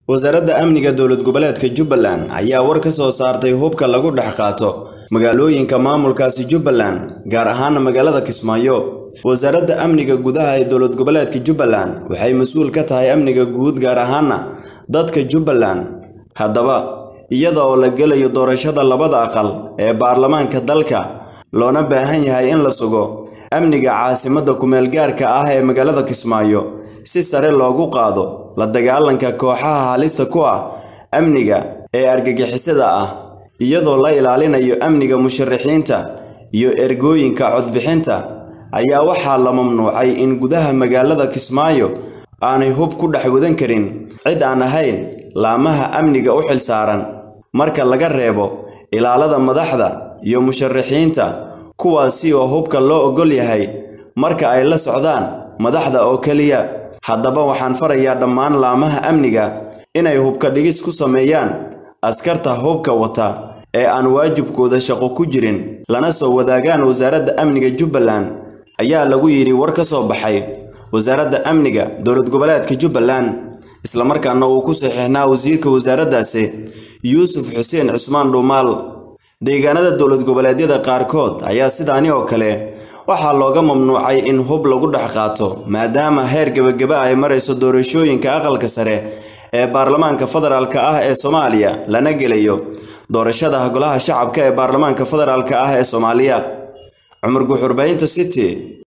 wasaaradda amniga dowlad goboleedka jubbaland ayaa war ka soo saartay hubka lagu dhex qaato magaalooyinka maamulkaasi jubbaland gaar ahaana magaalada kismaayo wasaaradda amniga gudaha ee dowlad goboleedka jubbaland waxay mas-uul ka tahay amniga guud gaar ahaana dadka jubbaland haddaba iyada oo la gelayo doorashada labada aqal ee baarlamaanka dalka loona baahan yahay in la sugo amniga caasimadda kumeel-gaarka ah ee magaalada kismaayo si sare loogu qaado la dagaalanka kooxaha halista ku ah amniga ee argagixisada ah iyadoo la ilaalinayo amniga musharaxiinta iyo ergooyinka codbixinta ayaa waxaa la mamnuucay in gudaha magaalada kismaayo aanay hub ku dhex wadan karin cid aan ahayn laamaha amniga u xilsaaran marka laga reebo ilaalada madaxda iyo musharaxiinta kuwaasi oo hubka loo oggol yahay marka ay la socdaan madaxda oo keliya haddaba waxaan farayaa dhammaan laamaha amniga inay hubka dhigis ku sameeyaan askarta hubka wata ee aan waajibkooda shaqo ku jirin lana soo wadaagaan wasaaradda amniga jubbaland ayaa lagu yidhi war ka soo baxay wasaaradda amniga dowlad goboleedka jubbaland islamarkaana uu ku saxiixnaa wasiirka wasaaraddaasi yuusuf xuseen cismaan dhuumaal deegaanada dowlad goboleedyada qaarkood ayaa sidaani oo kale waxaa looga mamnuucay in hub lagu dhex qaato maadaama heer gebagaba ay marayso doorashooyinka aqalka sare ee baarlamaanka federaalk ah ee soomaaliya lana gelayo doorashada golaha shacabka ee baarlamaanka federaalk ah ee soomaaliya cumar guxurbaynta city